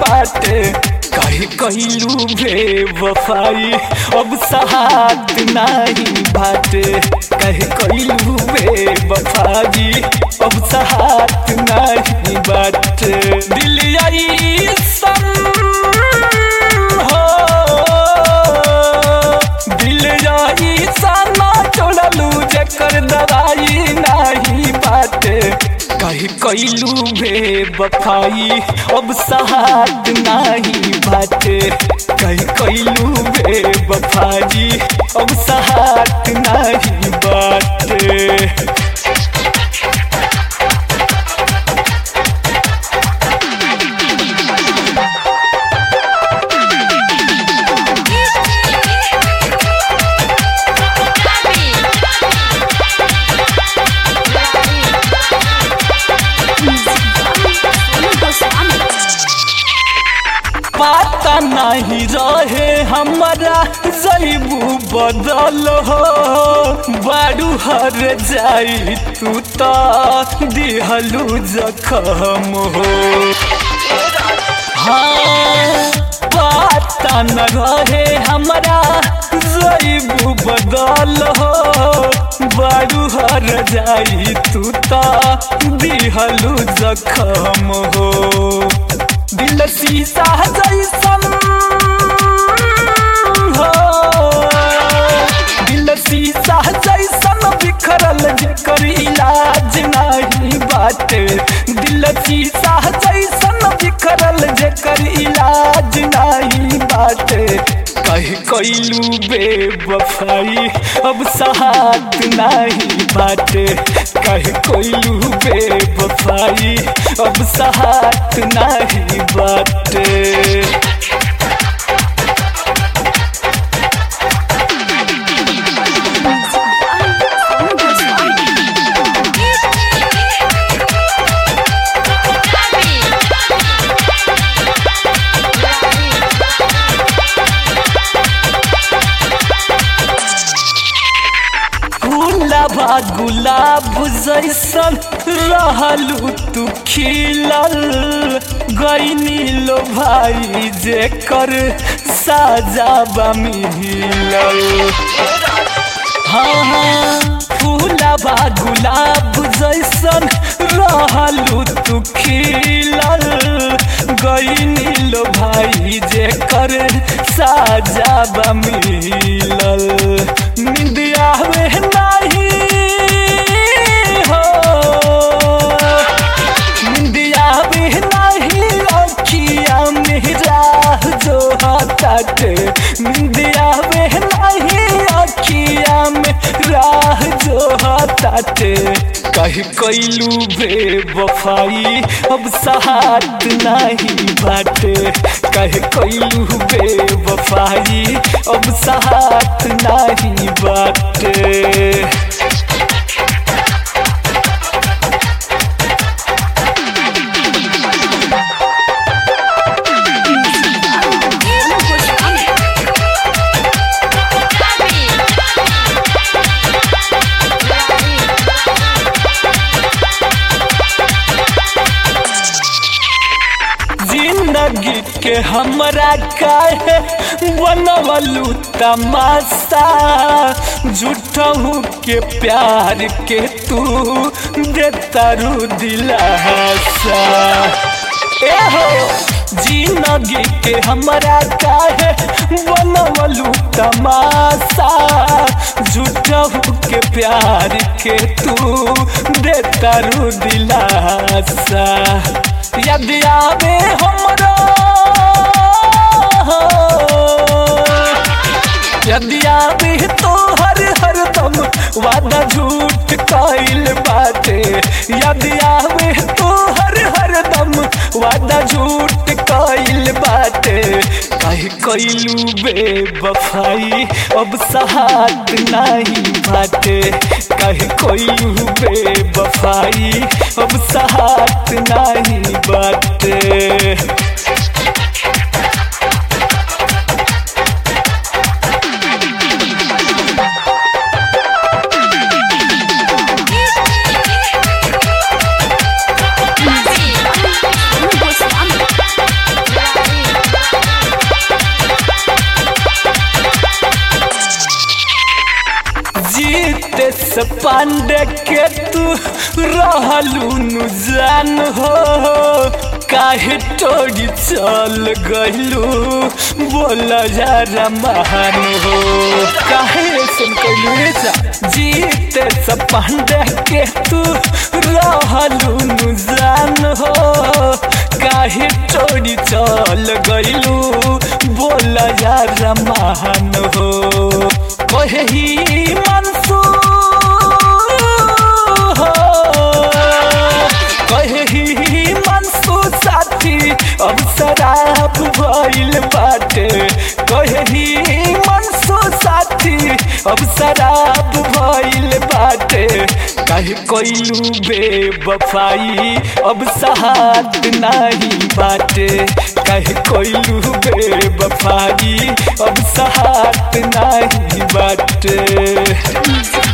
बाटे कहे कहलू बेवफाई अब सहात नहीं बाटे कहे कहलू बेवफाई अब सहात नहीं बाटे दिल आई सन हो दिल जाई साना छोड़लू जकर दवाई नहीं बाटे कही कैलू बेवफाई अब सहात नहीं बाटे कही कैलू बेवफाई अब सहात नहीं बाटे पता नहीं रहे हमारा जैबू बदल हो बारू हर जाई तू तो दिहलू जखम हो हाँ पता न रहे हमारा जैबू बदल हो बारू हर जाई तू तो दिहलू जखम हो दिल शीशा जैसन हो दिल शीशा जैसन बिखरल जेकर इलाज नहीं बाटे दिल शीशा जैसन बिखरल जेकर इलाज नहीं बाटे कह कैलू बेवफाई अब सहात नहीं बाटे कह कैलू बेवफाई अब सहात नहीं बाटे गुलाबा गुलाब जैसन रहलू तू खिलल गईनी लो भाई जेकर साजाबा मिलल हाँ हाँ फूलाबा गुलाब जैसन रहलू तू खिलल गईनी लो भाई जेकर साजाबा मिलल निंदिया में नहीं हो निंदिया में नहीं अखिया में राह जो हटाटे निंदिया में नहीं अखिया में राह जो हटाटे कही कैलू बेवफाई अब सहात नहीं बाटे कह कैलू बेवफाई अब सहात नहीं बाटे जिंदगी के हमरा काहे बनवलू तमाशा झूठहू के प्यार के तू देतारू दिलासा एहो जिंदगी के हमरा काहे बनवलू तमाशा झूठहू के प्यार के तू देतारू दिलासा यदि आवे हमरा यदि आवे तो हर हर दम वादा झूठ कइल बाटे यदि आवे तो हर हर दम वादा झूठ कइल बाटे कह कइलू बेवफाई अब सहात नहीं बाटे कह कइलू बेवफाई अब सहात नहीं बाटे से पांडे के तू रहलू नु जान हो काहे टोरी चल गइलू बोला जरा महान हो काहे सुन कइलू रे जा जीते से पांडे के तू रहलू नु जान हो काहे टोरी चल गइलू बोला जरा महान हो कहे ही मंसूर हो कहे ही मंसूर साथी अब शराब भइल बाटे कहे ही मंसूर साथी अब शराब भइल बाटे काहे कइलू बेवफाई अब सहात नाही बाटे काहे कइलू बेवफाई अब सहात नाही बाटे